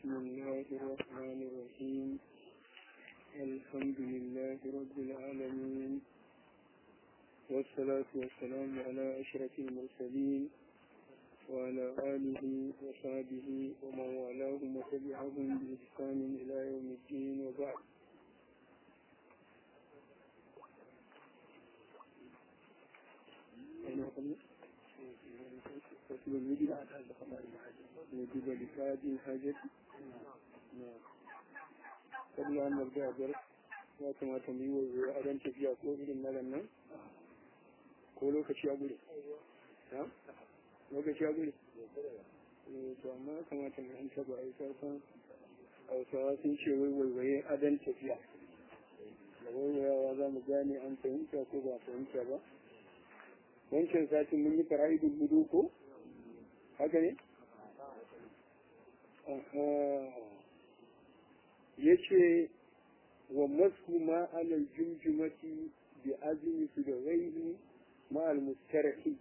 بسم الله الرحمن الرحيم الحمد لله رب العالمين والصلاة والسلام على أشرف المرسلين وعلى آله وصحبه ومن والاهم وتبعهم بإحسان إلى يوم الدين وبعد فصل الوجد وجب لفاد الحاجة قبل أن نبدأ درس ya kamata mu yi wa adon tafiya ko irin na nan ko lokaci ya gure lokaci ya gure to amma ya kamata mu an taba a yi sarfan hausawa sun ce wai waiwaye adon tafiya da waiwayawa za mu gane an fahimta ko ba fahimta ba wancan satin mun yi fara'idul budu ko haka ne ya ce wa masu ma alal jumjumati bi azumi su da ghairi ma al mustarhi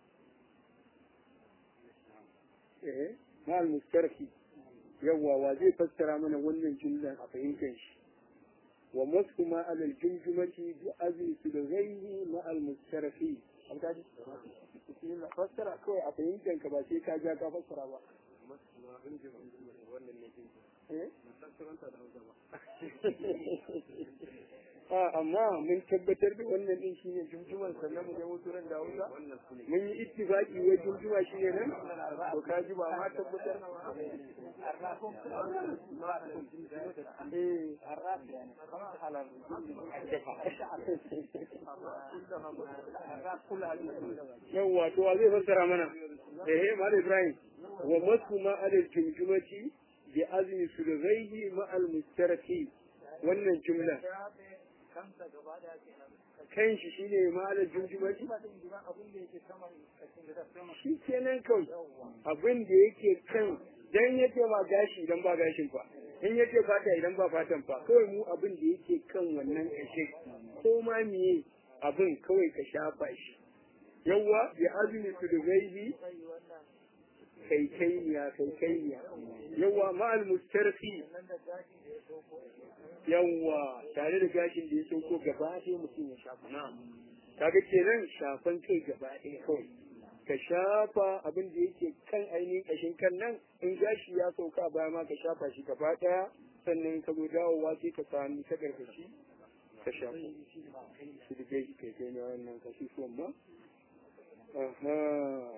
eh ma al mustarhi yawa wa zai fassara mana wannan jumlan a fahimtar shi wa masu ma alal jumjumati bi azumi su da ghairi ma al mustarhi an kaji fassara kawai a fahimtar ka ba sai ka ja ka fassara ba a amma mun tabbatar da wannan din shine jumjuman sannan mu je muturan da Hausa mun yi ittifaqi wai jumjuma shine nan to ka ji ba ma tabbatar eh yawwa to wa zai fassara mana eh mal Ibrahim wa masu ma alal jumjumati bi azmi sulghaihi ma al mustaraki wannan jumla kan shi shine malar jumjumaci shi kenan kawai abin da yake kan dan yake ma gashi idan ba gashin fa in yake fata idan ba fatan fa kawai mu abin da yake kan wannan kashe ko ma miye abin kawai ka shafa shi yawwa bi azmi sulghaihi kai kainiya kai kainiya yawa ma'al mustarfi yawa tare da gashin da ya sauko gaba ɗaya mutum ya shafa kaga kenan shafan kai gaba ɗaya kawai ka shafa abin da yake kan ainihin ƙashin kan nan in gashi ya sauka baya ma ka shafa shi gaba ɗaya sannan ka zo dawowa sai ka sami ta karkashi ka shafa su da gashi kai kai na wannan kashi ma aha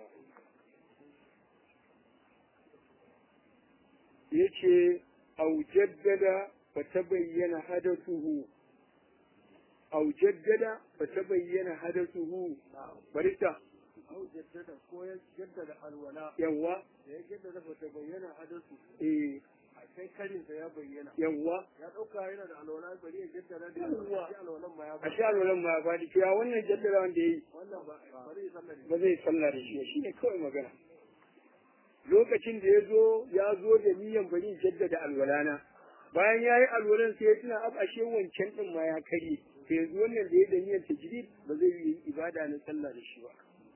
yace au jaddada fa tabayyana hadathuhu au jaddada fa tabayyana hadathuhu barista au jaddada ko ya jaddada alwala yawa ya jaddada fa tabayyana hadathu eh sai karin sa ya bayyana yawa ya dauka yana da alwala bari ya jaddada da Yawwa. shi alwalan ma ya a sha alwalan ma ba da cewa wannan jaddada wanda yayi wannan ba bari ya sallar ba zai sallah da shi shine kawai magana lokacin da ya zo ya zo da niyan bari jaddada alwalana bayan ya yi alwalan sai ya tuna ab ashe wancan din ma ya karye sai yanzu wannan da ya da niyan tajrid ba zai yi ibada na sallah da shi ba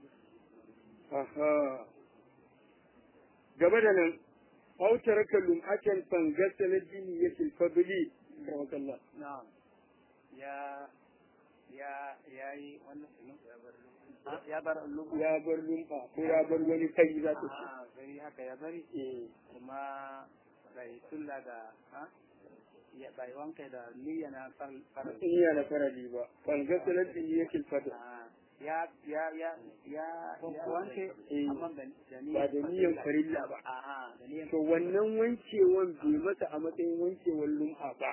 aha gaba da nan aw taraka lum'atan fangasa na dini ya tilfabili rawakallah na'am ya ya ya yi wannan ya bar lubu ya bar lum'a ko ya bar wani kai za ta ce a gari haka ya bari eh kuma bai tulla da ha ya bai wanka da niyya na far- farar iya na farali ba fangasa na dini ya tilfabili Ah, ya ya ya ya ya wanke Eh. amma da da ba da niyan farilla ba a'a da niyyar to wannan wankewan bai masa a matsayin wankewan lum'a ba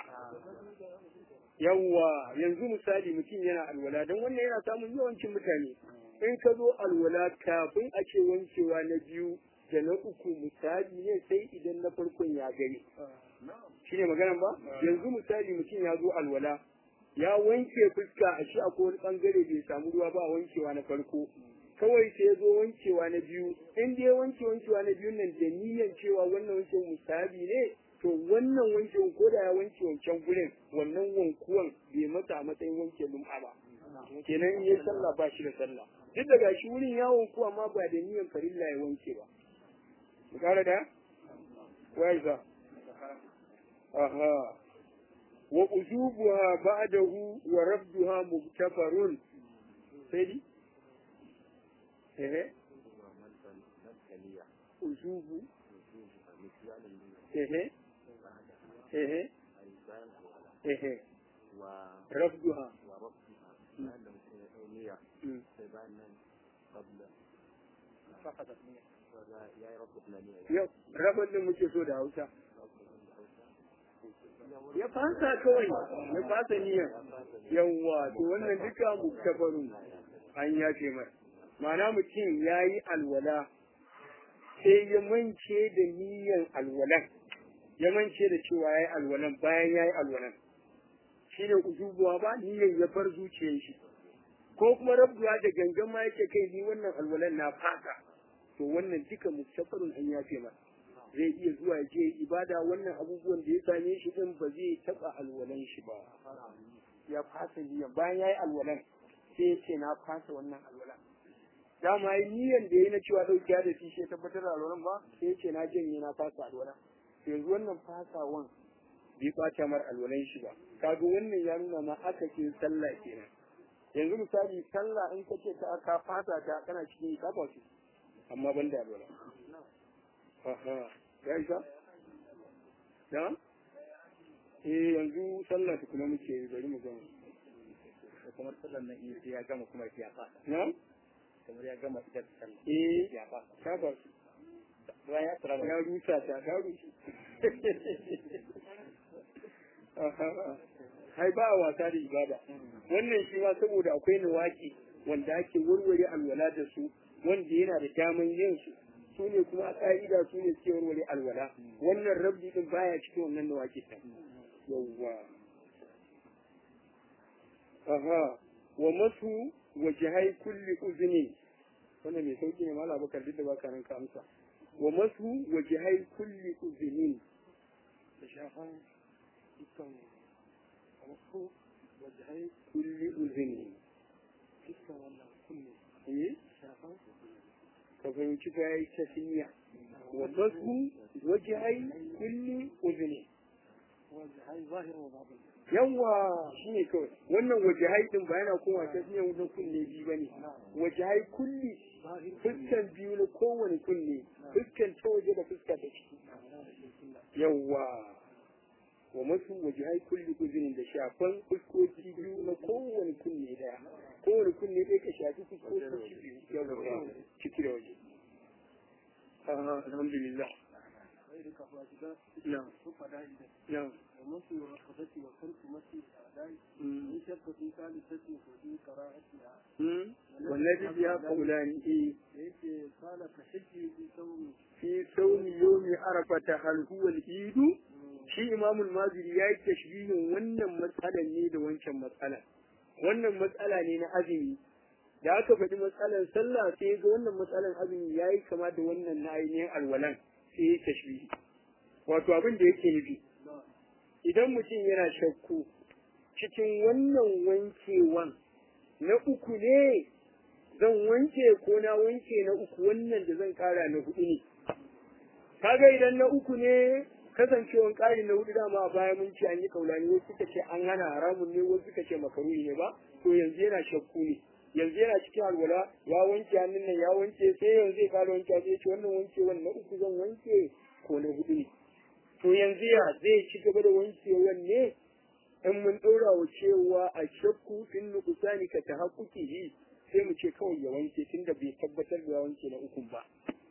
yawwa yanzu misali mutum yana alwala don wannan yana samun yawancin mutane in ka zo alwala kafin a ce wankewa na biyu da na uku misali ne sai idan na farkon ya gani shi ne maganan ba yanzu misali mutum ya zo alwala ya wanke fuska a shi akwai wani bangare bai samu ruwa ba a wankewa na farko kawai sai ya zo wankewa na biyu in dai wanke wankewa na biyu nan da niyyar cewa wannan wanke musabi ne to wannan wanke ko da ya wanke wancan gurin wannan wankuwan bai masa a matsayin wanke lum'a ba kenan in yi sallah ba shi da sallah duk da gashi wurin ya wanku amma ba da niyyar farilla ya wanke ba mu kara da wai za aha wa ujubuha ba'dahu wa rabduha mubtafarun sai di ehe ujubu ehe ehe ehe rabduha Mm. yau rabar da muke so da hausa ya fasa kawai ya fasa niyyar yawwa to wannan duka muktafarun an yace mai ma'ana mutum ya yi alwala sai ya mance da niyyar alwalan ya mance da cewa ya yi alwalan bayan ya yi alwalan shi ne ujubuwa ba niyyar ya bar zuciyar shi ko kuma rabduwa da gangan ma yake kai ni wannan alwalan na fasa to wannan duka muktafarun an yafe masa zai iya zuwa je ibada wannan abubuwan da ya same shi din ba zai taba alwalan shi ba ya fasa niyan bayan yayi alwalan sai ya ce na fasa wannan alwalan dama yi niyan da yayi na cewa dauki da shi sai tabbatar da alwalan ba sai ya ce na janye na fasa alwalan yanzu wannan fasawan bai bata mar alwalan shi ba kaga wannan ya nuna ma aka ce sallah kenan yanzu misali sallah in ka ce ka ka fasa ta kana cikin ka ba amma ban da alwala aha ya isa da eh yanzu sallah ta kuma muke bari mu gama kamar sallar nan in sai ya gama kuma ya fasa na kamar ya gama ita sallar eh ya fasa ka ba su bayan ya tsara ya rusa ta ta rusa aha hai ba a wasa da ibada wannan shi ma saboda akwai nawaki wanda ake warware alwala da su wanda yana da daman yin su su ne kuma a ƙa'ida su ne suke warware alwala wannan rabbi din baya cikin wannan da wake ta yawwa aha wa masu wajihai kulli uzni wannan mai sauki ne mala bakar duk da baka nan ka amsa wa masu wajihai kulli uzni da shafan dukkan wasu wajahai kulli uzni dukkan wannan kunne eh shafan ka fahimci ta yi tafiya wa masu wajihai kulli uzni wajahai zahir wa batin yawa shi ne kawai wannan waje haidin ba yana kowa ta fiye wajen kunne biyu ba ne waje hai kulli fuskan biyu na kowane kunne fuskan ta waje da fuska ta ciki yawa wa masu waje hai kulli uzinin da shafan fuskoki biyu na kowane kunne daya kowane kunne ɗaya ka shafi fuskoki biyu yawa ciki da waje alhamdulillah sai da kafa shiga na su fada idan na ومثل الرقبة وخلق مثل الأعداء من شك في ثالثة وفي قراءتها والذي بها قولان إيه ليس قال كحجي في صوم في صوم يوم عرفة هل هو العيد shi imamul maziri ya yi tashbihin wannan matsalan ne da wancan matsala wannan matsala ne na azumi da aka faɗi matsalan sallah sai ga wannan matsalan azumi ya yi kama da wannan na ainihin alwalan sai ya tashbihi wato abin da yake nufi idan mutum yana shakku cikin wannan wankewan na uku ne zan wanke ko na wanke na uku wannan da zan kara na hudu ne kaga idan na uku ne kasancewan ƙari na hudu dama a baya mun ce an yi kaulani wasu suka ce an hana haramun ne wasu suka ce makaruhi ne ba to yanzu yana shakku ne yanzu yana cikin alwala ya wanke hannun nan ya wanke sai yanzu ya fara wanke sai ya ce wannan wankewan na uku zan wanke ko na hudu ne to yanzu ya zai ci gaba da wankewan ne in mun ɗora wa cewa a shakku in nukusani ka ta haƙuƙi sai mu ce kawai ya wanke tunda bai tabbatar da ya wanke na ukun ba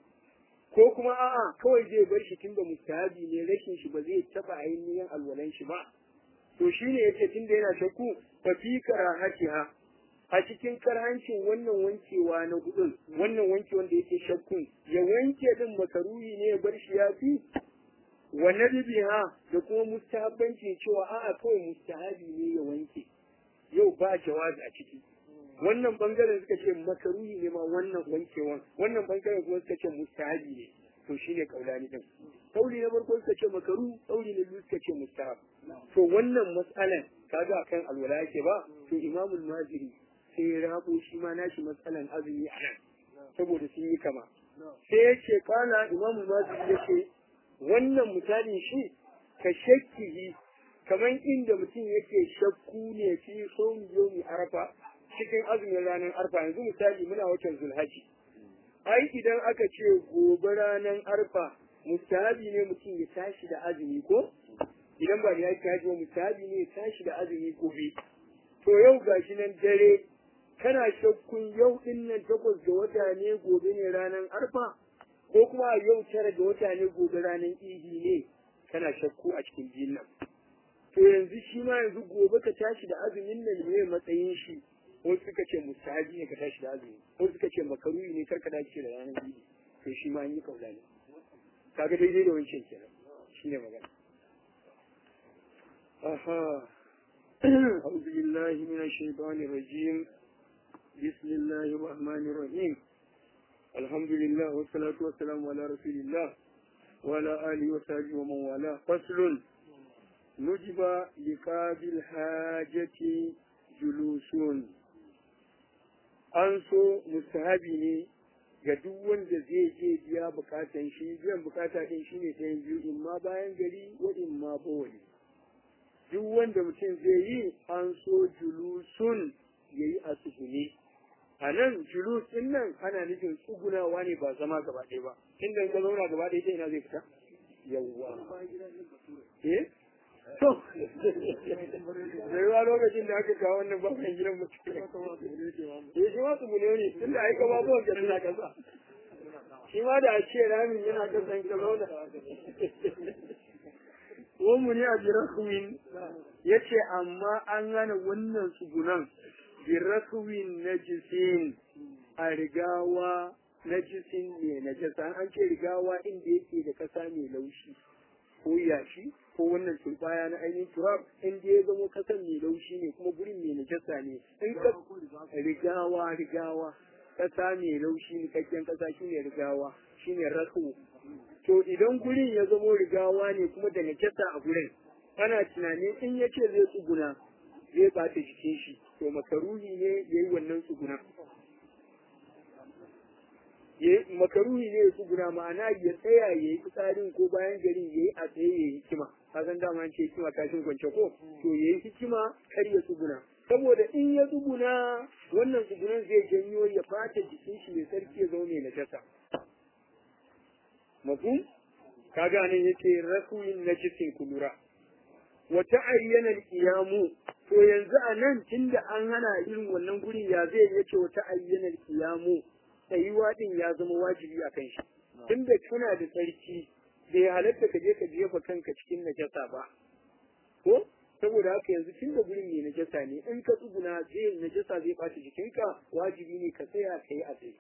ko kuma a'a kawai zai bar shi tunda mustahabi ne rashin shi ba zai taba ainihin alwalan shi ba to shine yace tunda yana shakku fa fi karahatiha a cikin karhancin wannan wankewa na hudun wannan wanke wanda yake shakkun ya wanke din makaruhi ne ya bar shi ya fi wa nadbiha da kuma mustahabbanci cewa a'a kawai mustahabi ne ya wanke yau ba jawazi a ciki wannan bangaren suka ce makaruhi ne ma wannan wankewan wannan bangaren kuma suka ce mustahabi ne to shine kaulani din kauli na farko suka ce makaru kauli na biyu suka ce mustahab to wannan matsalan kaga akan alwala yake ba to imamul maziri sai ya rabo shi ma nashi matsalan azumi a nan saboda sun yi kama sai ya ce kana imamul maziri ya ce wannan misalin shi ka shakkihi kamar inda mutum yake shakku ne fi sauni yomi arafa cikin azumin ranar arfa yanzu misali muna watan zulhaji ai idan aka ce gobe ranar arfa mustahabi ne mutum ya tashi da azumi ko idan ba ya tashi ba mustahabi ne ya tashi da azumi gobe to yau gashi nan dare kana shakkun yau din nan takwas ga wata ne gobe ne ranar arfa ko kuma yau tara ga wata ne gobe ranar idi ne kana shakku a cikin biyun nan to yanzu shi ma yanzu gobe ka tashi da azumin nan ne matsayin shi wasu suka ce mustahabi ne ka tashi da azumi wasu suka ce makaruhi ne kar ka dace da ranar idi to shi ma an yi kaula ne kaga daidai da wancan kenan shine magana aha أعوذ بالله من الشيطان الرجيم بسم الله الرحمن الرحيم الحمد لله والصلاة والسلام على رسول الله وعلى آله وصحبه ومن والاه فصل نجب لقاضي الحاجة جلوس an so mustahabi ne ga duk wanda zai je biya bukatan shi biyan bukata din shine ɗayan biyu in ma bayan gari wa in ma bawali duk wanda mutum zai yi an so julusun ya yi a tsugune a nan julus din nan ana nufin tsugunawa ne ba zama gaba ɗaya ba inda ka zauna gaba ɗaya ta ina zai fita yawwa eh to zai lokacin da aka kawo wannan baban gidan mutum ya shi ma tsugune ne tunda ai ka babu wanda suna kasa shi ma da a ce ramin yana kasan ka zauna mu ne a birakuwin ya ce amma an hana wannan tsugunan birakuwin na jisin a rigawa na jisin ne na jasa an ce rigawa inda yake da kasa mai laushi ko yashi ko wannan turbaya na ainihin turab inda ya zama kasan mai laushi ne kuma gurin mai najasa ne in ka rigawa rigawa kasa mai laushi ne kakken kasa shine rigawa shine rasu to idan gurin ya zamo rigawa ne kuma da najasa a gurin ana tunanin in ya ce zai tsuguna zai bata jikin shi to makaruhi ne ya yi wannan tsuguna makaruhi ne ya tsuguna ma'ana ya tsaya ya yi fitsarin ko bayan garin ya yi a tsaye ya yi hikima ka san dama an ce hikima kashin kwance ko to ya yi hikima kar ya tsuguna saboda in ya tsuguna wannan tsugunan zai janyo ya bata jikin shi mai sarki ya zama mai najasa mafhum kaga nan yace rakuin najisin kulura wa ta'ayyana al-qiyamu to yanzu a nan tunda an hana irin wannan guri ya zai yace wa ta'ayyana al-qiyamu tsayuwa din ya zama wajibi a kan shi tunda kana da tsarki bai halatta ka je ka jefa kanka cikin najasa ba ko saboda haka yanzu tunda gurin mai najasa ne in ka tsuguna zai najasa zai ɓata jikinka wajibi ne ka tsaya ka yi a tsaye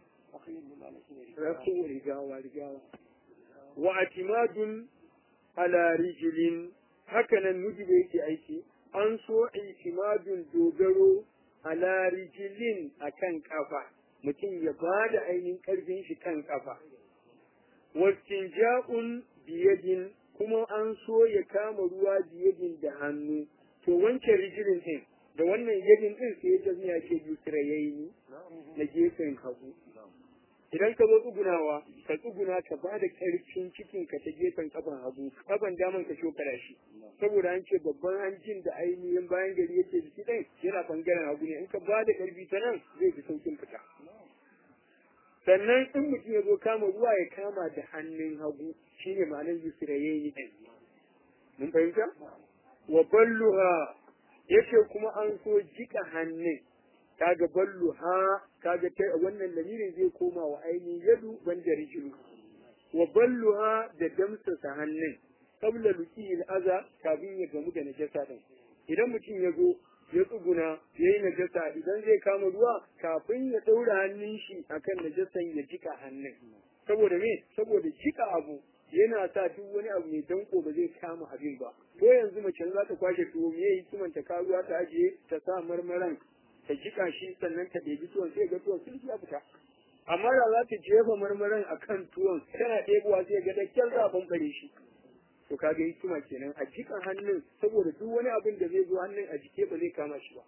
rafu rigawa rigawa wa atimadun ala rijilin hakanan nujibe yake aiki an so itimadun dogaro ala rijilin akan kafa mutum ya ba da ainihin karfin shi kan kafa wastinja'un biyadin kuma an so ya kama ruwa biyadin da hannu to wancan rijilin din da wannan yadin din sai ya jami'a ke yusrayayi na gefen hagu idan ka zo tsugunawa ka tsuguna ka ba da ƙarfin cikin ka ta gefen kafan hagu kafan daman ka shokara shi saboda an ce babban hanjin da ainihin bayan gari yake jiki ɗin yana bangaren hagu ne in ka ba da ƙarfi ta nan zai fi saukin fita sannan in mutum ya zo kama ruwa ya kama da hannun hagu shine ma'anar yusrayayi ɗin mun fahimta wa balluha yace kuma an so jika hannun kaga balluha kaga ta wannan lamirin zai koma wa ainihin yadu banda rijilu wa balluha da damsa sa hannun qabla luqil aza kafin ya gamu da najasa din idan mutum ya zo ya tsuguna ya yi najasa idan zai kama ruwa kafin ya ɗaura hannun shi akan najasan ya jika hannun saboda me saboda jika abu yana sa duk wani abu mai danko ba zai kama abin ba ko yanzu mace za ta kwashe tuwo me yayi kimanta ka ruwa ta ajiye ta sa marmaran ta jika shi sannan ta ɗebi tuwon sai ga tuwon sun ya fita amma da za ta jefa marmaran a kan tuwon tana ɗebowa sai ga da kyar za a bambare shi to ka ga hikima kenan a jika hannun saboda duk wani abin da zai zo hannun a jike ba zai kama shi ba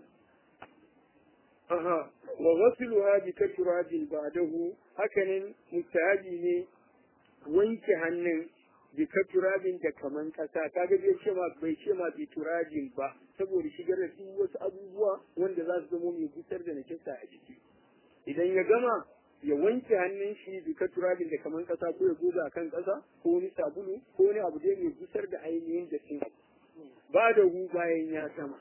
aha wa ghasluha bi katurabin ba'dahu hakanan mustahabi ne wanke hannun bi turabin da kaman kasa kaga bai ce ma bai ce ma bi turabin ba saboda shigar da duk wasu abubuwa wanda za su zama mai gusar da najasa a jiki idan ya gama ya wanke hannun shi bi turabin da kaman kasa ko ya goga a kan kasa ko wani sabulu ko wani abu dai mai gusar da ainihin dattin ba da hu bayan ya gama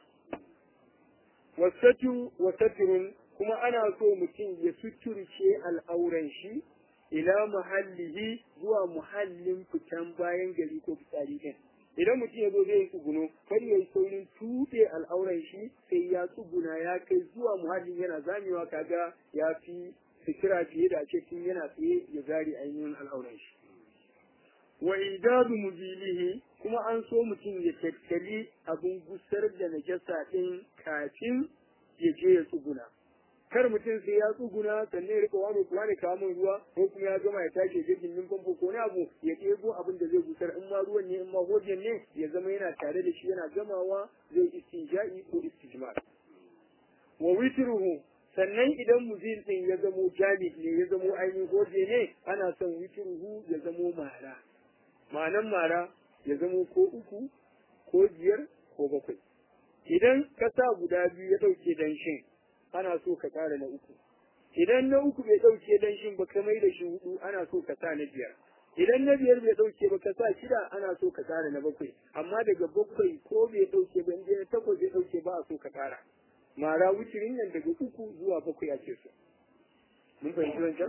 wasatu wasatirun kuma ana so mutum ya suturce al'auran shi ila muhallihi zuwa muhallin fitan bayan gari ko fitsari din idan mutum ya zo zai yi tsuguno kar ya yi saurin tuɗe al'auran shi sai ya tsuguna ya kai zuwa muhallin yana zamewa kaga ya fi fikira fiye da ake tun yana tsaye ya zari ainihin al'auran shi wa idadu muzilihi kuma an so mutum ya tattali abin gusar da najasa din kafin ya je ya tsuguna kar mutum sai ya tsuguna sannan ya rika wani kuwa ne kawo ruwa ko kuma ya gama ya tashi ya gindin famfo ko wani abu ya ɗebo abin da zai gusar in ma ruwan ne in ma hojen ne ya zama yana tare da shi yana gamawa zai istinja'i ko istijmar wa witruhu sannan idan muzil din ya zamo jami ne ya zamo ainihin hoje ne ana son witruhu ya zamo mara ma'anan mara ya zamo ko uku ko biyar ko bakwai idan ka sa guda biyu ya ɗauke danshin ana so ka ƙara na uku idan na uku bai ɗauke danshin ba ka mai da shi hudu ana so ka sa na biyar idan na biyar bai ɗauke ba ka sa shida ana so ka ƙara na bakwai amma daga bakwai ko bai ɗauke ba inda na takwas bai ɗauke ba a so ka ƙara mara wucirin nan daga uku zuwa bakwai ake so mun fahimci wancan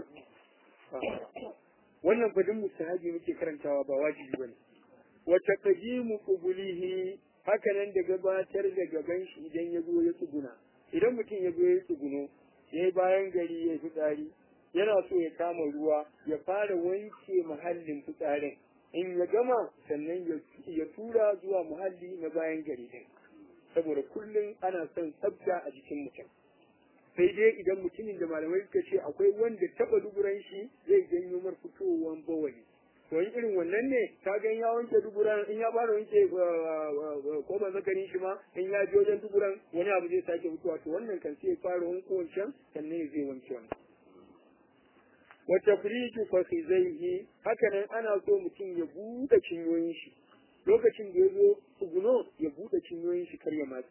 wannan fadin mustahabi muke karantawa ba wajibi bane wa taqdimu qubulihi haka nan da gabatar da gaban shi idan ya zo ya tsuguna idan mutum ya zo ya tsuguno ya yi bayan gari ya fitsari yana so ya kama ruwa ya fara wanke muhallin fitsarin in ya gama sannan ya tura zuwa muhalli na bayan gari din saboda kullum ana son tsafta a jikin mutum sai dai idan mutumin da malamai suka ce akwai wanda taba duburan shi zai janyo mar fitowar bawali to in irin wannan ne ka ga ya wanke duburan in ya fara wanke koma zakarin shi ma in ya je wajen duburan wani abu zai sake fitowa to wannan kan sai ya fara wanke wancan sannan zai wanke wannan wa tafriju fakhizaihi haka nan ana so mutum ya buɗe cinyoyin shi lokacin da ya zo tsuguno ya buɗe cinyoyin shi kar ya matse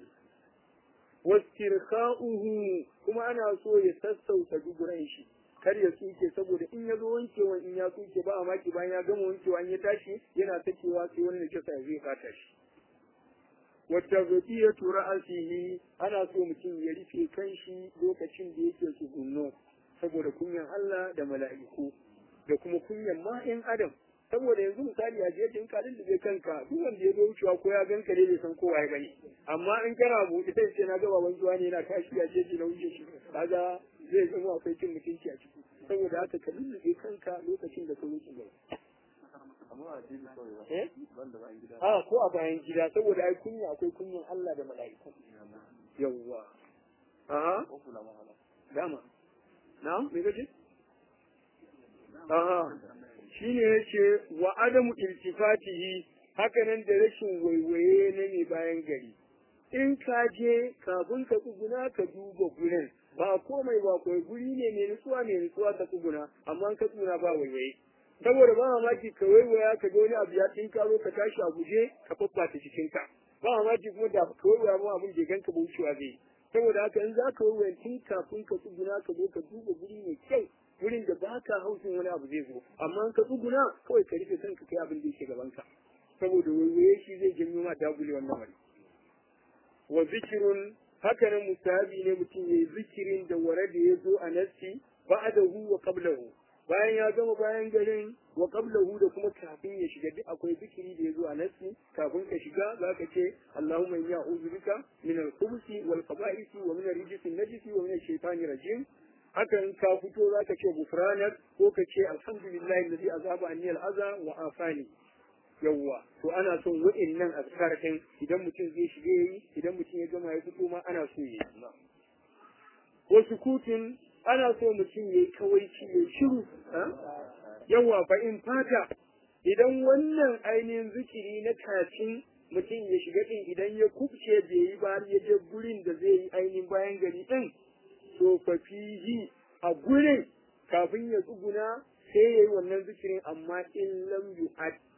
wastirkha'uhu kuma ana so ya sassauta duburan shi kar ya tsuke saboda in ya zo wankewa in ya tsuke ba a maki bayan ya gama wankewa in ya tashi yana sakewa sai wani da kisa zai fata shi wata zafiya tura asihi ana so mutum ya rufe kan shi lokacin da yake tsugunno saboda kunyan Allah da mala'iku da kuma kunyan ma'in adam saboda yanzu misali a jiya in ka lullube kanka duk wanda ya zo wucewa ko ya ganka ne bai san kowa ya bane amma in kana buɗe sai ce na gaba wanzuwa ne yana tashi a jeji na wuce shi kaga zai zama akwai cin mutunci a ciki saboda haka ka lullube kanka lokacin da ka wuce gaba a ko a bayan gida saboda ai kunya akwai kunyan Allah da mala'iku yawwa aha dama na me gaji aha shine yace wa adamu iltifatihi hakanan da rashin waiwaye na ne bayan gari in ka je kafin ka tsuguna ka duba gurin ba komai ba kai guri ne mai nutsuwa mai nutsuwa ka tsuguna amma ka tsuguna ba waiwaye saboda ba mamaki ka waiwaya ka ga wani abu ya tinka zo ka tashi a guje ka faffata cikinka ba mamaki kuma da ka waiwaya ma abin da ganka ba wucewa zai saboda haka in za ka waiwaya tun kafin ka tsuguna ka zo ka duba guri mai kyau wurin da ba ka hausin wani abu zai zo amma ka tsuguna kawai ka rufe kanka kai abin da yake gabanka saboda waiwaye shi zai janyo ma dagule wannan wani wa zikirun haka nan musahabi ne mutum ya yi zikirin da ware da ya zo a nassi ba'adahu wa qablahu bayan ya gama bayan garin wa qablahu da kuma kafin ya shiga duk akwai zikiri da ya zo a nassi kafin ka shiga zaka ce Allahumma inni a'udhu bika min al-khubuthi wal khaba'isi wa min ar-rijsi an-najisi wa min ash-shaytani rajim haka in ka fito zaka ce gufranak ko ka ce alhamdulillahi alladhi azaba anni al-adha wa afani yawwa to ana son wa'annan azkar din idan mutum zai shige yi idan mutum ya gama ya fito ma ana so yi wa sukutin ana so mutum yayi kawaici ya shiru yawwa fa in fata idan wannan ainihin zikiri na kafin mutum ya shiga din idan ya kubce bai yi ba ya je gurin da zai yi ainihin bayan gari din to fa fihi a gurin kafin ya tsuguna sai yayi wannan zikirin amma in lam yu'ad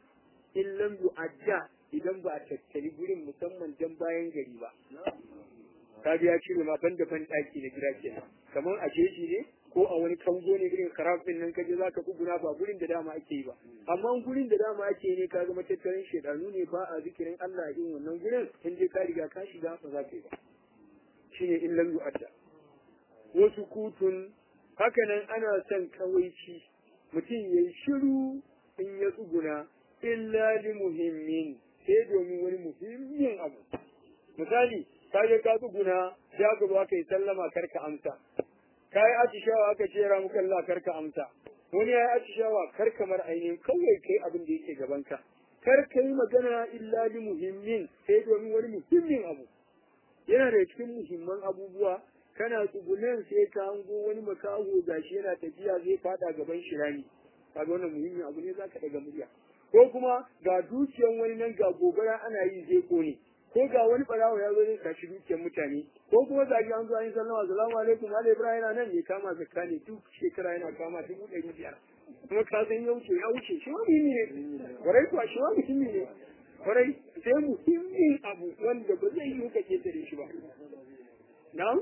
in lam yu'adda idan ba a tattali gurin musamman dan bayan gari ba kaga ya cire ma ban da ban daki na gida kenan kamar a jeji ne ko a wani kango ne irin karaf din nan kaje zaka tsuguna ba gurin da dama ake yi ba amma gurin da dama ake ne kaga matattarin shedanu ne ba a zikirin Allah a irin wannan gurin in dai ka riga ka shiga ba za ka yi ba shine in lam yu'adda wasu kutun hakanan ana son kawaici mutum ya yi shiru in ya tsuguna illa li muhimmin sai domin wani muhimmin abu misali ka je ka tsuguna ya gaba ka yi sallama karka amsa ka yi atishawa aka ce ra muka Allah karka amsa wani ya yi atishawa kar kamar ainihin kawai kai abin da yake gabanka kar ka yi magana illa li muhimmin sai domin wani muhimmin abu yana da cikin muhimman abubuwa kana tsugunan sai ka hango wani makaho gashi yana tafiya zai fada gaban shirani kaga wannan muhimmin abu ne zaka daga murya ko kuma ga dukiyan wani nan ga gobara ana yi zai kone ko ga wani barawo ya zo zai kashi dukiyar mutane ko kuma zagi an zo an yi sallama assalamu alaikum ala ibrahim yana nan ne kama zakka ne duk shekara yana kama dubu ɗari biyar kuma ka san ya wuce ya wuce shi ma muhimmi ne kwarai kuwa shi ma muhimmi ne kwarai sai muhimmin abu wanda ba zai yi ka ketare shi ba na'am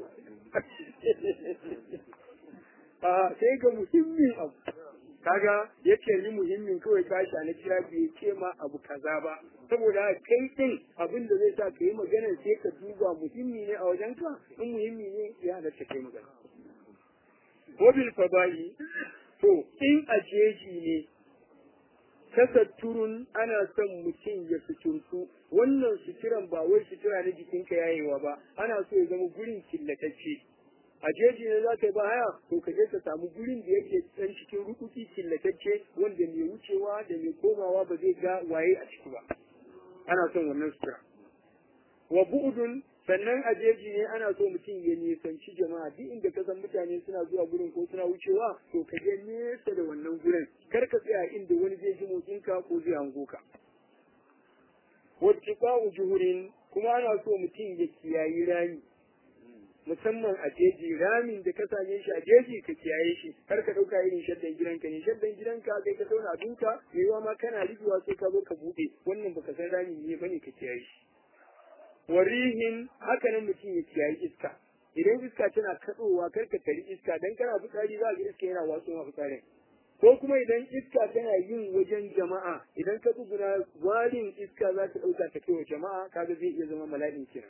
a sai ga muhimmin abu kaga yake ni muhimmin kawai tashi na kira bai ce ma abu kaza ba saboda kai din abin da zai sa ka yi magana sai ka duba muhimmi ne a wajen ka in muhimmi ne ya halatta kai magana wabil fada'i to in a jeji ne tasatturun ana son mutum ya suturtu wannan suturan ba wai sutura na jikinka yayewa ba ana so ya zama gurin killatacce a jeji ne za ka yi ba haya to ka je ka samu gurin da yake dan cikin rukuki killatacce wanda mai wucewa da mai komawa ba zai ga waye a ciki ba ana son wannan sutura wa bu'udun sannan a jeji ne ana so mutum ya nisanci jama'a duk inda ka san mutane suna zuwa gurin ko suna wucewa to ka je nesa da wannan gurin kar ka tsaya inda wani zai ji motsinka ko zai hango ka wattiqa'u juhurin kuma ana so mutum ya kiyayi rami musamman a jeji ramin da ka same shi a jeji ka kiyaye shi kar ka dauka irin shaddan gidanka ne shaddan gidanka kai ka zauna abinka yayiwa ma kana rigewa sai ka zo ka bude wannan baka san rami ne bane ka kiyaye shi warihin haka nan mutum ya kiyayi iska idan iska tana katsowa kar ka tari iska dan kana fitsari za ga iska yana watsu ma fitsarin ko kuma idan iska tana yin wajen jama'a idan ka tsuguna warin iska za ta ɗauka ta kai wa jama'a kaga zai iya zama mala'in kenan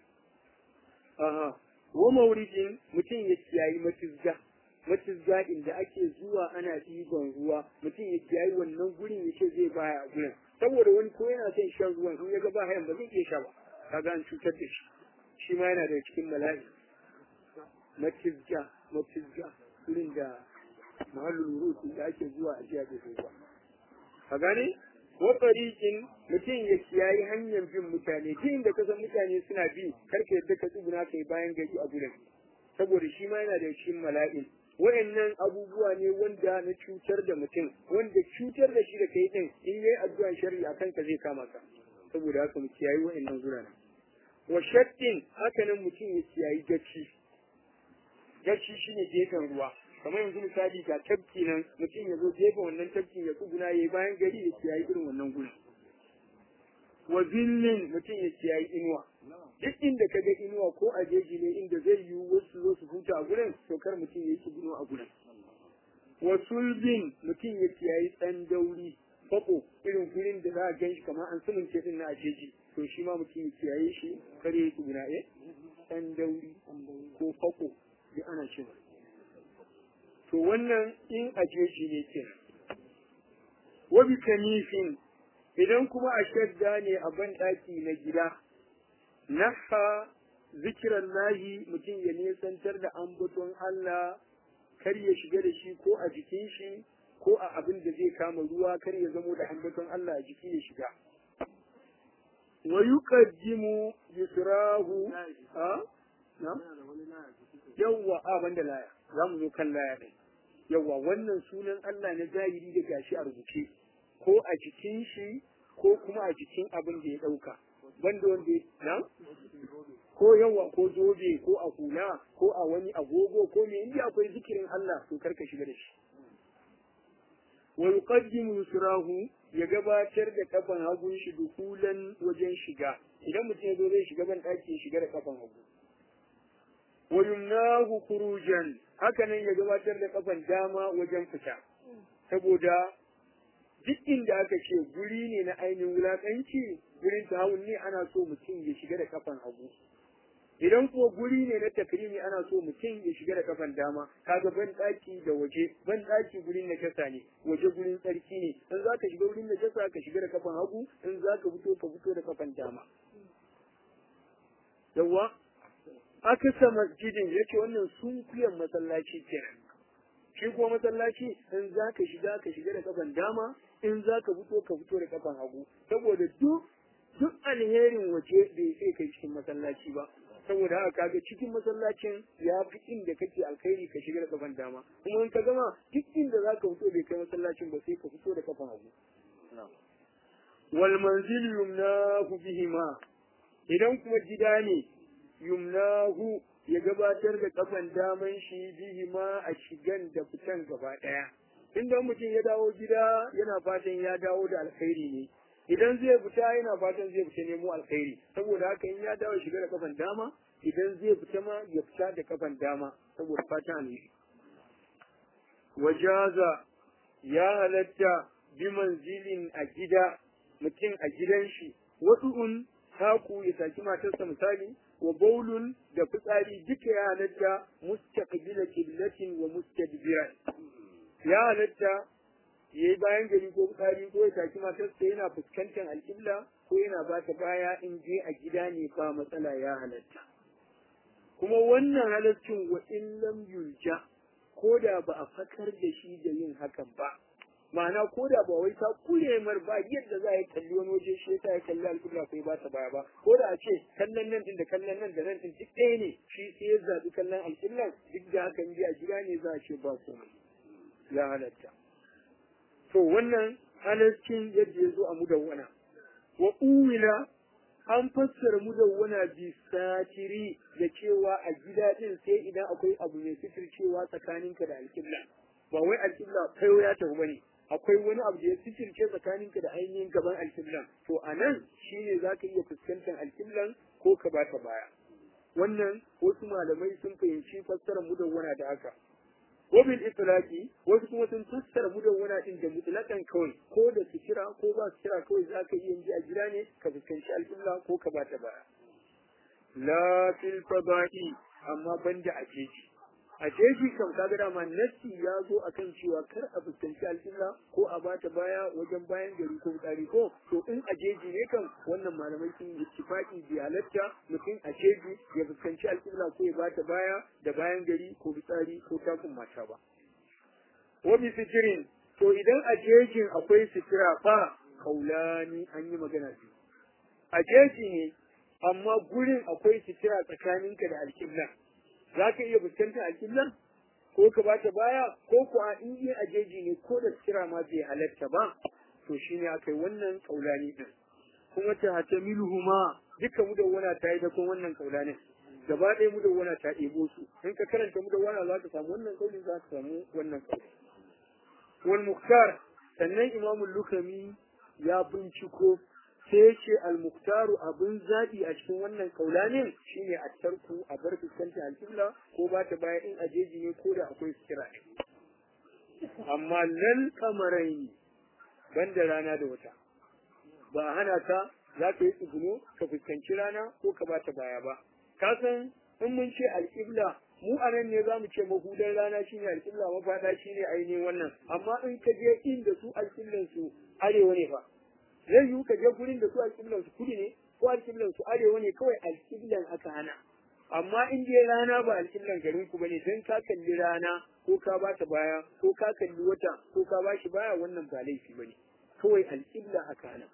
aha wa mauridin mutum ya kiyayi matizga matizga inda ake zuwa ana ɗiban ruwa mutum ya kiyayi wannan gurin ya ce zai baya a gurin saboda wani ko yana son shan ruwan in ya ga ba hayan ba zai iya sha ba kaga an cutar da shi shi ma yana da cikin mala'i matizga matizga gurin da mahallin rutu da ake zuwa a jiya da ruwa ka gane wa tariqin mutum ya kiyayi hanyar bin mutane duk inda ka san mutane suna bi kar ka yadda ka tsuguna kai bayan gari a gurin saboda shi ma yana da cikin mala'in wayannan abubuwa ne wanda na cutar da mutum wanda cutar da shi da kai din in yayi addu'a sharri akan ka zai kama ka saboda haka mu kiyayi wayannan gurana wa shaddin haka nan mutum ya kiyayi gaci gaci shine gefen ruwa kamar yanzu misali ga tafki nan mutum ya zo gefen wannan tafkin ya tsuguna ya yi bayan gari ya kiyayi irin wannan gurin wa zillin mutum ya kiyayi inuwa duk inda ka ga inuwa ko a jeji ne inda zai yi wasu zo su huta a gurin to kar mutum ya yi tsugunu a gurin wa sulbin mutum ya kiyayi ɗan dauri fako irin gurin da za a gan shi kamar an sumunce din na a jeji to shi ma mutum ya kiyaye shi kar ya yi tsuguna eh ɗan dauri ko fako duk ana cewa to wannan in a jeji ne ke wabi kanifin idan kuma a shadda ne a ban ɗaki na gida naha zikiran lahi mutum ya nesantar da ambaton Allah kar ya shiga da shi ko a jikin shi ko a abin da zai kama ruwa kar ya zamo da ambaton Allah a jiki ya shiga wa yuqaddimu yusrahu a na yawwa a banda laya za mu zo kan laya ɗin yawwa wannan sunan Allah na zahiri da gashi a rubuce ko a jikin shi ko kuma a jikin abin da ya ɗauka banda wanda na ko yawa ko zobe ko a hula ko a wani agogo ko me inda akwai zikirin Allah to karka shiga da shi wa yuqaddimu yusrahu ya gabatar da kafan hagun shi dukulan wajen shiga idan mutum ya zo zai shiga ban ɗaki ya shiga da kafan hagu wa yumnahu khurujan haka nan ya gabatar da kafan dama wajen fita saboda duk inda aka ce guri ne na ainihin wulaƙanci gurin tahawun ne ana so mutum ya shiga da kafan hagu idan ko guri ne na takrimi ana so mutum ya shiga da kafan dama kaga ban daki da waje ban daki gurin najasa ne waje gurin tsarki ne in za ka shiga gurin najasa ka shiga da kafan hagu in za ka fito ka fito da kafan dama yawa akasa masjidin yace wannan sunkuyan masallaci kenan shi kuma masallaci in za ka shiga ka shiga da kafan dama in za ka fito ka fito da kafan hagu saboda duk duk alherin waje bai sai kai cikin masallaci ba saboda haka kaga cikin masallacin ya fi inda kake alkhairi ka shiga da kafan dama kuma in ka gama duk inda za ka fito bai kai masallacin ba sai ka fito da kafan hagu wal manzil yumnahu bihima idan kuma gida ne yumnahu ya gabatar da kafan daman shi bihima a shigan da fitan gaba daya inda mutum ya dawo gida yana fatan ya dawo da alkhairi ne idan zai fita yana fatan zai fita nemo alkhairi saboda haka in ya dawo shiga da kafan dama idan zai fita ma ya fita da kafan dama saboda fatan ne wajaza ya halatta bi manzilin a gida mutum a gidan shi wadu'un taku ya saki matarsa misali wa baulun da fitsari duka ya halatta mustaqbila qiblatin wa mustadbiran ya halatta ya yi bayan gari ko fitsari ko ya taki matarsa yana fuskantar alƙibla ko yana ba ta baya in je a gida ne ba matsala ya halatta kuma wannan halaccin wa in lam yulja ko da ba a fakar da shi da yin hakan ba ma'ana ko da ba wai ta kure mar ba yadda za a yi kalli wani waje shi yasa ya kalli alƙibla ko ba ta baya ba ko da a ce kallon nan din da kallon nan da nan din duk ɗaya ne shi sai ya zaɓi kallon alƙiblan duk da hakan ji a gida ne za a ce ba komai ya halatta to wannan halarcin yadda ya zo a mudawwana wa uwila an fassara mudawwana bi satiri da cewa a gida din sai idan akwai abu mai cewa tsakaninka da alƙibla ba wai alƙibla kai ya tafi bane akwai wani abu da ya fitirce tsakaninka da ainihin gaban alƙiblan to a nan shine za ka iya fuskantar alƙiblan ko ka ba ta baya wannan wasu malamai sun fahimci fassarar mudawwana da haka wabil itlaqi wasu kuma sun fassara mudawwana din da mutlaqan kawai ko da kira ko ba kira kawai za ka iya ji a gida ne ka fuskanci alƙibla ko ka ba ta baya la fil fada'i amma banda a jeji a jeji kam kaga dama nassi ya zo akan cewa kar a fuskanci alƙibla ko a bata baya wajen bayan gari ko tsari ko to in a jeji ne kan wannan malamai sun yi ittifaqi bi halatta mutum a jeji ya fuskanci alƙibla ko ya bata baya da bayan gari ko fitsari ko takun mata ba wa bi sitirin to idan a jejin akwai sitira fa kaulani an yi magana biyu a jeji ne amma gurin akwai sitira tsakaninka da alƙibla za ka iya fuskantar alƙiblan ko ka ba ta baya ko kuwa in yi a jeji ne ko da kira ma bai halatta ba to shi ne aka yi wannan kaulani din kuma ta hata milhuma duka mudawwana ta yi dakon wannan kaulanin gaba ɗaya mudawwana ta ɗebo su in ka karanta mudawwana za ka samu wannan kauli za ka samu wannan kauli wal muktar sannan imamul lukami ya binciko sai ya ce al-muktaru abin zaɓi a cikin wannan kaulanin shine a tarku a bar fuskantar alƙibla ko ba ta baya in ajeji ne ko da akwai kira amma lal kamarai banda rana da wata ba a hana ka za ka yi tsuguno ka fuskanci rana ko ka ba ta baya ba ka san in mun ce alƙibla mu a nan ne za mu ce mahudan rana shine alƙibla mafaɗa shine ainihin wannan amma in ka je inda su alƙiblan su arewa ne fa zai yiwu ka je gurin da su alƙiblan su kudu ne ko alƙiblan su arewa ne kawai alƙiblan aka hana amma in dai rana ba alƙiblan garin ku bane dan ka kalli rana ko ka ba ta baya ko ka kalli wata ko ka ba shi baya wannan ba laifi bane kawai alƙibla aka hana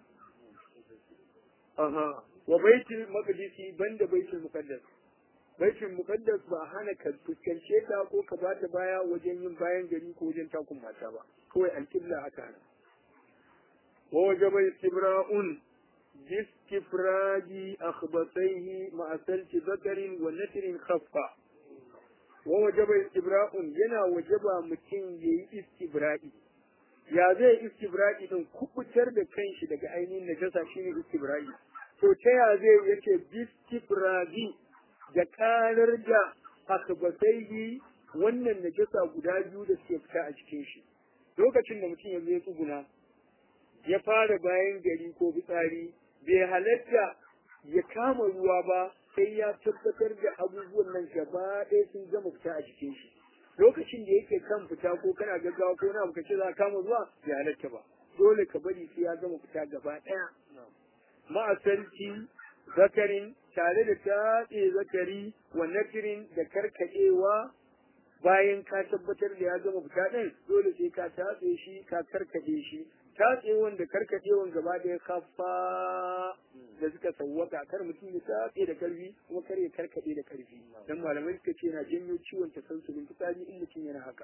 aha wa baitul maqdisi banda baitul muqaddas baitul muqaddas ba hana ka fuskance ta ko ka ba ta baya wajen yin bayan gari ko wajen takun mata ba kawai alƙibla aka hana ووجب استبراء باستفراج أخبطيه مع سلك ذكر ونتر خفة ووجب استبراء ينا وجب متين يي استبرائي ya zai istibra'i din kubutar da kanshi daga ainihin najasa shine istibra'i to ta ya zai yace bistibra'i da karar da akbasaihi wannan najasa guda biyu da suke fita a cikin shi lokacin da mutum ya zo ya tsuguna ya fara bayan gari ko fitsari bai halatta ya kama ruwa ba sai ya tabbatar da abubuwan nan gaba ɗaya sun gama fita a cikin shi lokacin da yake kan fita ko kana gaggawa ko na ka ce za ka kama ruwa bai halatta ba dole ka bari sai ya gama fita gaba ɗaya ma'asarci zakarin tare da tatse zakari wa nafirin da karkaɗewa bayan ka tabbatar da ya gama fita ɗin dole sai ka tatse shi ka karkaɗe shi tatsewan da karkaɗewan gaba ɗaya kafa da suka sawwaka kar mutum ya tatse da karfi kuma kar ya karkaɗe da karfi dan malamai suka ce na janyo ciwon tasansulin fitsari in mutum yana haka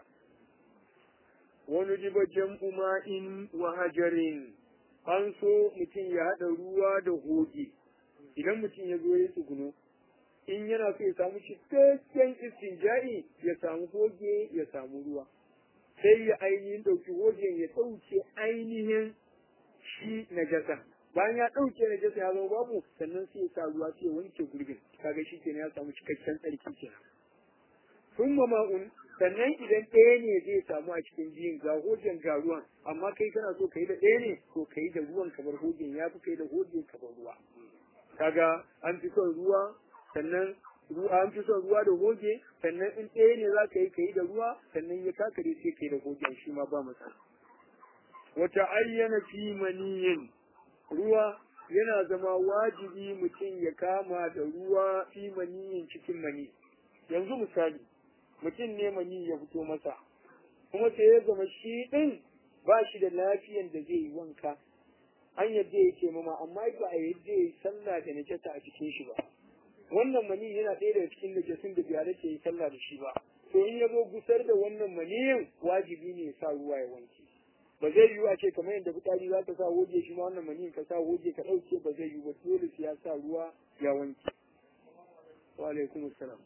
wani jiba jam'u ma'in wa hajarin an so mutum ya haɗa ruwa da hoge idan mutum ya zo ya tsuguno in yana so ya samu cikakken istinja'i ya samu hoge ya samu ruwa sai ya ainihin ɗauki hogen ya ɗauke ainihin shi na jasa bayan ya ɗauke na jasa ya zama babu sannan sai ya sa ruwa sai ya wanke gurbin kaga shi kenan ya samu cikakken tsarki kenan sun ma'un sannan idan ɗaya ne zai samu a cikin biyun ga hojen ga ruwan amma kai kana so ka yi da ɗaya ne to ka yi da ruwan kamar hojen ya fi kai da hojen kamar ruwa kaga an fi son ruwa sannan ruwa an fi son ruwa da hoge sannan in ɗaya ne za ka yi ka yi da ruwa sannan ya kakare sai ka yi da hogen shi ma ba matsala wata ayyana fi maniyin ruwa yana zama wajibi mutum ya kama da ruwa fi maniyin cikin mani yanzu misali mutum ne mani ya fito masa kuma sai ya zama shi ɗin ba shi da lafiyan da zai yi wanka an yadda ya ce mama amma ba a yadda ya yi sallah da najasa a cikin shi ba wannan mani yana ɗaya daga cikin najasin da biyar ke yi sallah da shi ba to in ya zo gusar da wannan maniyin wajibi ne ya sa ruwa ya wanke ba zai yiwu a ce kamar yadda fitsari za ka sa hoje shi ma wannan maniyin ka sa hoje ka ɗauke ba zai yiwu ba dole sai ya sa ruwa ya wanke wa alaikum assalam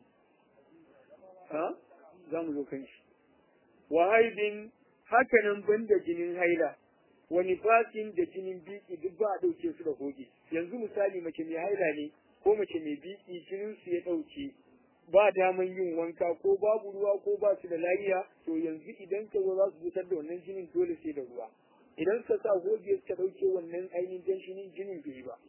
ha za mu zo kan shi wa haidin hakanan banda jinin haila wani fasin da jinin biki duk ba a ɗauke su da hoge yanzu misali mace mai haila ne ko mace mai biki jinin su ya ɗauke ba daman yin wanka ko babu ruwa ko ba su da lafiya to yanzu idan ka zo za su fitar da wannan jinin dole sai da ruwa idan ka sa hoge suka ɗauke wannan ainihin jan jinin jinin bai ba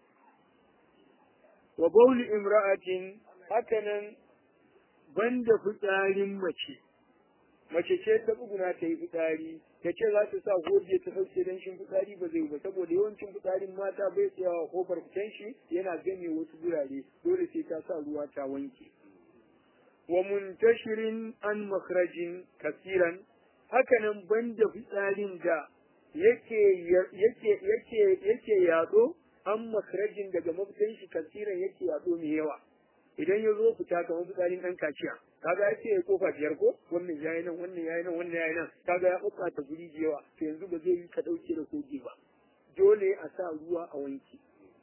wa bauli imra'atin hakanan banda fitsarin mace mace ce ta tsuguna ta yi fitsari ta ce za ta sa goje ta sauke don shin fitsari ba zai ba saboda yawancin fitsarin mata bai tsayawa a kofar fitan shi yana game wasu gurare dole sai ta sa ruwa ta wanke wa muntashirin an makrajin kasiran hakanan banda fitsarin da yake yake yake yake yado an makrajin daga mafitan shi kasiran yake yado mai yawa idan ya zo fita kamar fitsarin ɗan kaciya kaga ya ce ya kofa biyar ko wannan yayi nan wannan yayi nan wannan yayi nan kaga ya ɓuɓɓa ta guri da yawa to yanzu ba zai yi ka ɗauke da koge ba dole a sa ruwa a wanki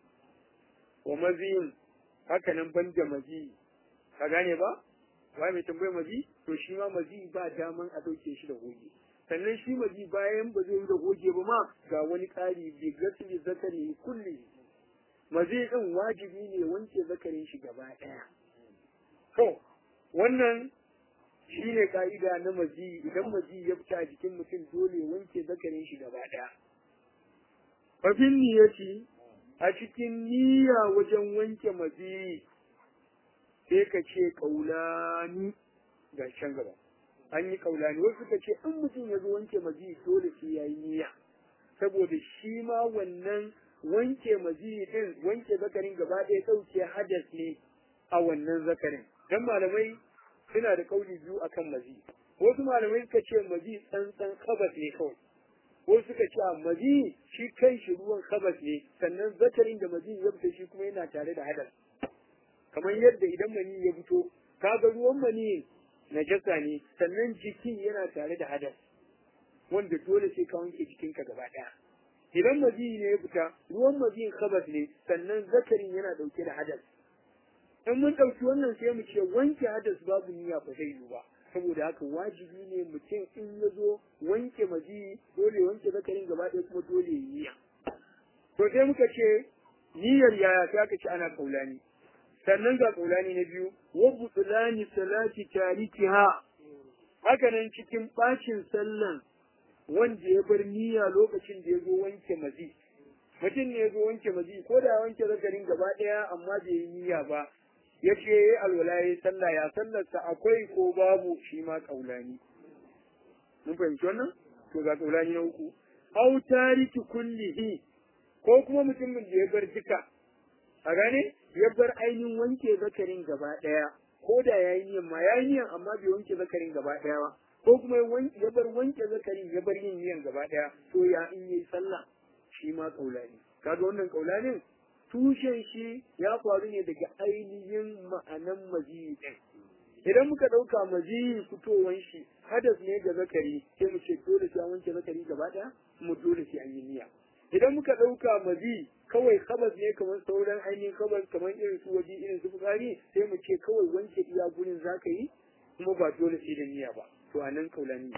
wa maziyin haka nan ban da mazi ka gane ba wai mai tambayar mazi to shi ma mazi ba daman a ɗauke shi da goge sannan shi mazi bayan ba zai yi da goge ba ma ga wani ƙari bi gasli zakari kulli mazi ɗin wajibi ne wanke zakarin shi gaba ɗaya. To, wannan shi ne ƙa'ida na mazi idan mazi ya fita a jikin mutum dole wanke zakarin shi gaba ɗaya. Fafin niyyati a cikin niyya wajen wanke mazi sai ka ce ƙaulani ga can gaba. An yi ƙaulani wasu ka ce in mutum ya zo wanke mazi dole sai ya yi niyya. Saboda shi ma wannan wanke maziyi din wanke zakarin gaba ɗaya ɗauke hadas ne a wannan zakarin dan malamai suna da kauli biyu akan mazi wasu malamai suka ce mazi tsantsan kabas ne kawai wasu suka ce mazi shi kai shi ruwan kabas ne sannan zakarin da mazi ya fita shi kuma yana tare da hadas kamar yadda idan mani ya fito kaga ruwan mani najasa ne sannan jikin yana tare da hadas wanda dole sai ka wanke jikinka gaba ɗaya idan maziyi ne ya fita ruwan maziyin khabas ne sannan zakarin yana dauke da hadas in mun dauki wannan sai mu ce wanke hadas babu niyya ba zai yi ba saboda haka wajibi ne mutum in ya zo wanke mazi dole wanke zakarin gaba ɗaya kuma dole ya niyya to sai muka ce niyyar yaya sai aka ce ana kaulani sannan ga kaulani na biyu wa butulani salati tarikiha haka nan cikin bacin sallan wanda ya bar niyya lokacin da ya zo wanke mazi mutum ne ya zo wanke mazi ko da wanke zakarin gaba ɗaya amma bai yi niyya ba ya ce ya yi alwala ya yi sallah ya sallarsa akwai ko babu shi ma kaulani mun fahimci wannan to ga kaulani na uku au tariki kullihi ko kuma mutumin da ya bar duka a gane ya bar ainihin wanke zakarin gaba ɗaya ko da ya yi niyan ma ya yi niyan amma bai wanke zakarin gaba ɗaya ba ko kuma ya bar wanke zakarin ya bar yin niyan gaba ɗaya to ya in yi sallah shi ma kaulani kaga wannan kaulanin tushen shi ya faru ne daga ainihin ma'anan maziyi ɗin idan muka ɗauka maziyi fitowan shi hadas ne ga zakari sai mu ce dole sai an wanke zakari gaba ɗaya mu dole sai an yi niyya idan muka ɗauka mazi kawai kabas ne kamar sauran ainihin kabas kamar irin su waje irin su fitsari sai mu ce kawai wanke iya gurin za ka yi kuma ba dole sai da niyya ba to a nan kaulani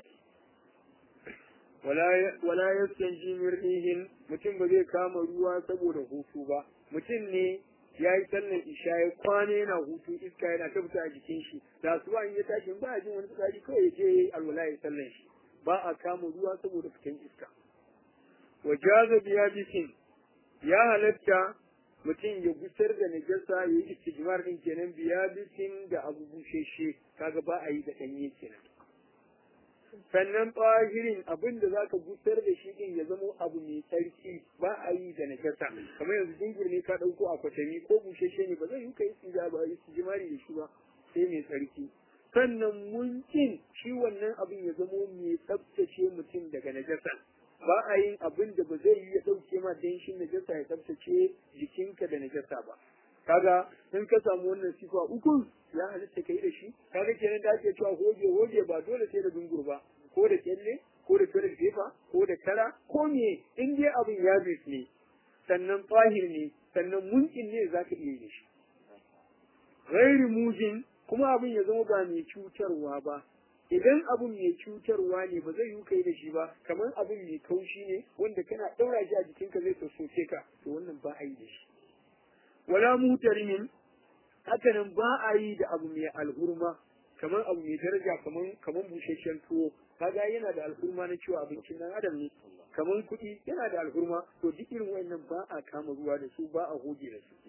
wala yastanji mir'ihin mutum ba zai kama ruwa saboda hutu ba mutum ne ya yi sallar isha ya kwana yana hutu iska yana ta fita a jikin shi da su in ya tashi ba a jin wani fitsari kawai ya je alwala ya sallar shi ba a kama ruwa saboda fitan iska wa jaza biya bisin ya halatta mutum ya gusar da najasa ya yi istijmar din kenan biya bisin da abu busheshe kaga ba a yi da ɗanye kenan sannan ɓahirin abin da zaka gusar da shi din ya zama abu mai tsarki ba a yi da najasa kamar yanzu dingur ne ka ɗauko a kwatami ko busheshe ne ba zai yi ka yi istijmari da shi ba sai mai tsarki sannan munkin shi wannan abin ya zamo mai tsabtace mutum daga najasa ba a yin abin da ba zai yi ya ɗauke ma danshin najasa ya tsabtace jikinka da najasa ba kaga in ka samu wannan sifa uku ya halitta kai da shi kaga kenan da ake cewa hoge hoge ba dole sai da dungur ba ko da kyalle ko da toilet paper ko da kara ko me in dai abin ya ne sannan fahir ne sannan munkin ne zaka iya yi da shi ghairi mujin kuma abin ya zama ba mai cutarwa ba idan abin mai cutarwa ne ba zai yi kai da shi ba kamar abin mai kaushi ne wanda kana ɗaura shi a jikinka zai sassoke ka to wannan ba a yi da shi wala mutarimin hakanan ba a yi da abu mai alhurma kamar abu mai daraja kamar kamar busasshen tuwo kaga yana da alhurma na cewa abincin nan adam ne kamar kuɗi yana da alhurma to duk irin wayannan ba a kama ruwa da su ba a hoge da su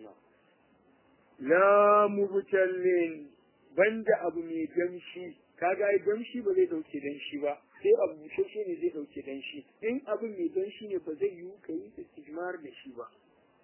la mubtallin banda abu mai damshi kaga ai damshi ba zai dauke danshi ba sai abu bushashe ne zai dauke danshi in abin mai danshi ne ba zai yiwu ka yi istijmar da shi ba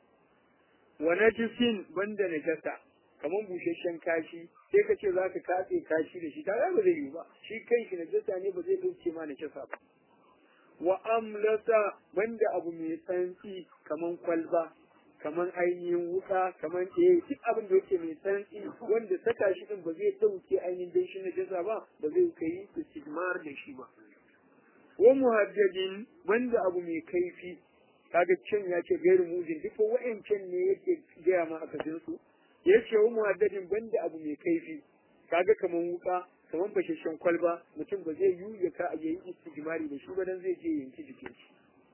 wa najisin banda najasa kamar busasshen kashi sai ka ce za ka katse kashi da shi kaga ba zai yiwu ba shi kanshi najasa ne ba zai dauke ma najasa ba wa amlata banda abu mai tsantsi kamar kwalba kamar ainihin wuka kamar eh duk abin da yake mai tsantsi wanda saka shi din ba zai dauke ainihin dan shi na jaza ba ba zai kai istigmar da shi ba wa muhaddadin wanda abu mai kaifi kaga can ya ce gairu mujin duk wa'ancan ne yake gaya ma aka jin su ya ce wa muhaddadin banda abu mai kaifi kaga kamar wuka kamar bashashen kwalba mutum ba zai yi ya ka yayi istigmari da shi ba dan zai je yanki jikin shi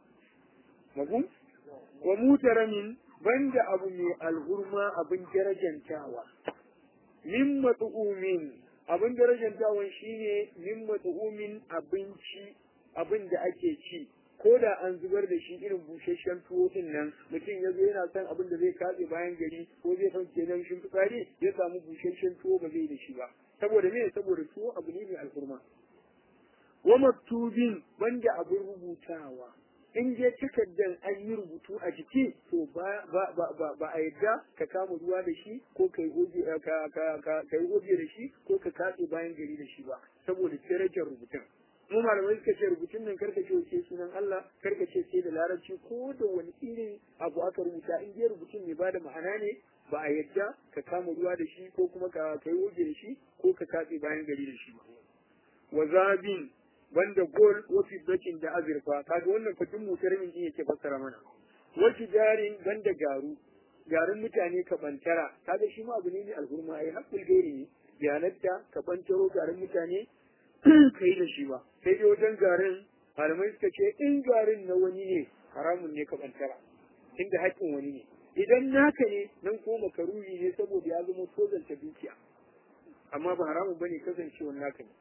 mabum wa mutaramin banda abu mai alhurma abin darajantawa min mat'umin abin darajantawan shine min mat'umin abinci abin da ake ci ko da an zubar da shi irin busasshen tuwo din nan mutum ya zo yana son abin da zai katse bayan gari ko zai ɗauke nan shi fitsari ya samu busasshen tuwo ba zai da shi ba saboda me saboda tuwo abu ne mai alhurma wa maktubin banda abin rubutawa in je takardar an yi rubutu a jiki to ba a yadda ka kama ruwa da shi ko ka yi goge da shi ko ka katse bayan gari da shi ba saboda darajar rubutun mu malamai suka ce rubutun nan karka ce wace sunan Allah karka ce sai da larabci ko da wani irin abu aka rubuta in je rubutun mai bada ma'ana ne ba a yadda ka kama ruwa da shi ko kuma ka yi goge da shi ko ka katse bayan gari da shi ba wa zabin banda gol wa fiddatin da azurfa kaga wannan kudin mutarmin din yake fassara mana wa jarin banda garu garin mutane ka bantara kaga shi ma abu ne mai alhurma ai hakkul gairi ne yanatta ka bantaro garin mutane kai da shi ba sai dai wajen garin malamai suka ce in garin na wani ne haramun ne ka bantara inda haƙƙin wani ne idan naka ne nan ko makaruhi ne saboda ya zama tozanta dukiya amma ba haramun bane kasancewar naka ne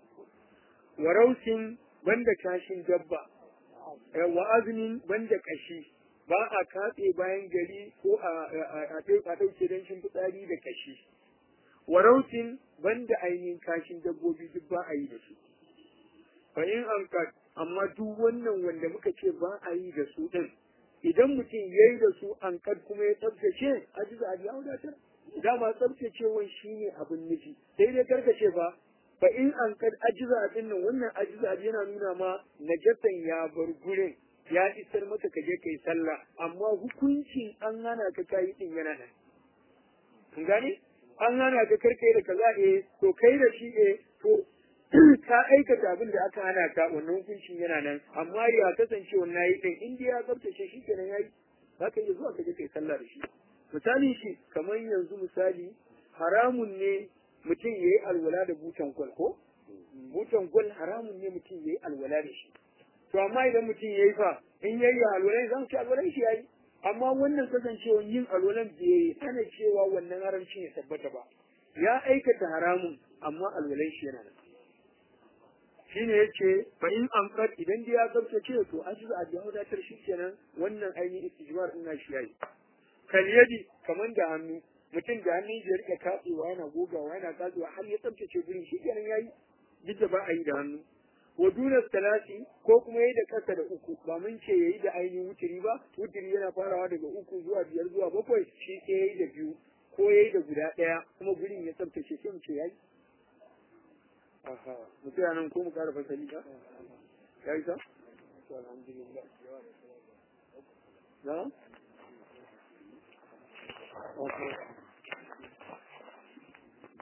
warausin banda kashin dabba wa azmin banda kashi ba a katse bayan gari ko a ɗauke don fitsari da kashi warautin banda ainihin kashin dabbobi duk ba a yi da su fa in an amma duk wannan wanda muka ce ba a yi da su din idan mutum ya yi da su an kad kuma ya tsabtace ajiza a ya wadatar dama tsabtacewan shine abin nufi sai dai karkace ba fa in an kad ajiza a dinnan wannan ajiza yana nuna ma najasan ya bar gurin ya isar maka ka je kai sallah amma hukuncin an hana ka kayi din yana nan kun gane an hana ka karkai da kaza eh to kai da shi eh to ka aikata abin da aka hana ka wannan hukuncin yana nan amma ya kasance wannan yi din in ya tsabtace shi kenan yayi za ka iya zuwa ka je kai sallah da shi misali shi kamar yanzu misali haramun ne mutum ya yi alwala da butan gwal ko butan gwal haramun ne mutum ya yi alwala da shi to amma idan mutum ya yi fa in ya yi alwalan zan ci alwalan shi ya yi amma wannan kasancewa yin alwalan bai hana cewa wannan haramcin ya tabbata ba ya aikata haramun amma alwalan shi yana nan shine yace fa in amqat idan dai ya tsabtace to ajiza a biya wadatar shi kenan wannan ainihin istijmar ina shi yayi kal yadi kaman da hannu mutum da hannun shi ya rika katsewa yana gogawa yana katsewa har ya tsabtace gurin shi kenan yayi duk da ba a yi da hannu wa duna talati ko kuma yayi da kasa da uku ba mun ce yayi da ainihin wutiri ba wutiri yana farawa daga uku zuwa biyar zuwa bakwai shi sai yayi da biyu ko yayi da guda ɗaya kuma gurin ya tsabtace sai mu ce yayi aha mu tsaya nan ko mu ƙara fasali ba ya yi sa to alhamdulillah na